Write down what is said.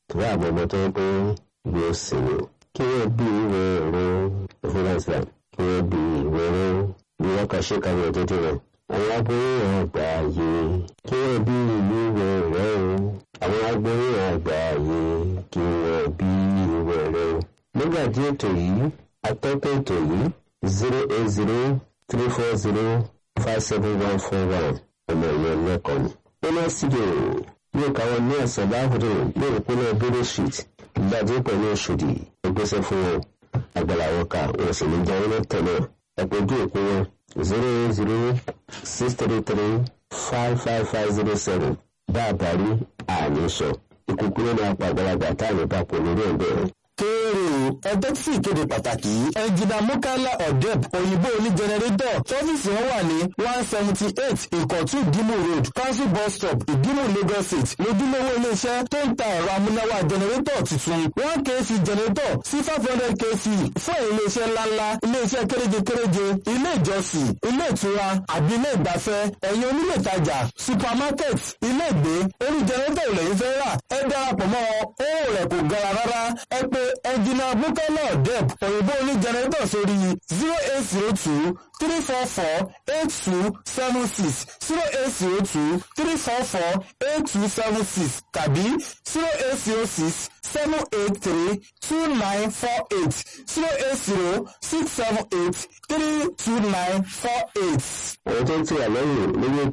torí àwọn ọmọ tó ń pé yóò sinmi kí wọ́n bí ìwé ẹ̀rọ ìfúnnáṣà kí wọ́n bí ìwé ẹ̀rọ bí wọ́n kà ṣe kàwé òtútù rẹ̀ àwọn aboyún àgbà yìí kí wọ́n bí ìwé ẹ̀rọ àwọn aboyún àgbà yìí kí wọ́n bí ìwé ẹ̀rọ nígbà tí ètò yìí atọ́kọ̀ ètò yìí zero eight zero three four zero five seven one four one ọmọ ìyẹn lẹ́kọ̀ọ́ ni. nínú studio yóò káwọn ní ẹ̀sán láàbùdó ní ìpínlẹ̀ bílẹ̀ street ìgbàdí pẹ̀lú oṣòdì ìgbésẹ̀ fún wọn àgbàlá wọn ká wọn sì ní jẹun náà tẹ̀lé ẹ̀pẹ̀jú òpin wọn zero eight zero six three three five five five zero seven bá a parí àní sọ ìkúkú ló máa pa àgbàlagbà táàmì bá pò lórí ẹ̀bẹ̀ rẹ̀ kéèrè ẹjọ́ tí ìkéde pàtàkì yìí ẹnjìnà mukala odeb òyìnbó oní jẹnẹrétọ̀ tọ́fíìsì wọn wà ní one seventy eight ìkọ̀tù ìdímù road council bus stop ìdímù lagos state lójúlówó iléeṣẹ́ tó ń ta ẹ̀rọ amúnáwá jẹnẹrétọ̀ tuntun one kc jẹnẹrétọ̀ sí five hundred kc fún iléeṣẹ́ ńláńlá iléeṣẹ́ kéréje-kéréje ilé ìjọsìn ilé ìtura àbí ilé ìgbafẹ́ ẹ̀yin onílé ìtajà supermarket ilé ìgbé orí jẹnẹrétọ̀ ìlẹ̀yìn fẹ́ rà ẹ darapọ̀ mọ́ owó rẹ̀ kò gara rárá ẹ pé ẹnjìnà bukala deb òyìnbó oní jẹnẹrétọ̀ sórí zero eight zero two three four four eight two seven six zero eight zero two three four four eight two seven six tàbí zero eight zero six seven eight three two nine four eight zero eight zero six seven eight three two nine four eight. àwọn tó ń tì wá lẹ́yìn lórí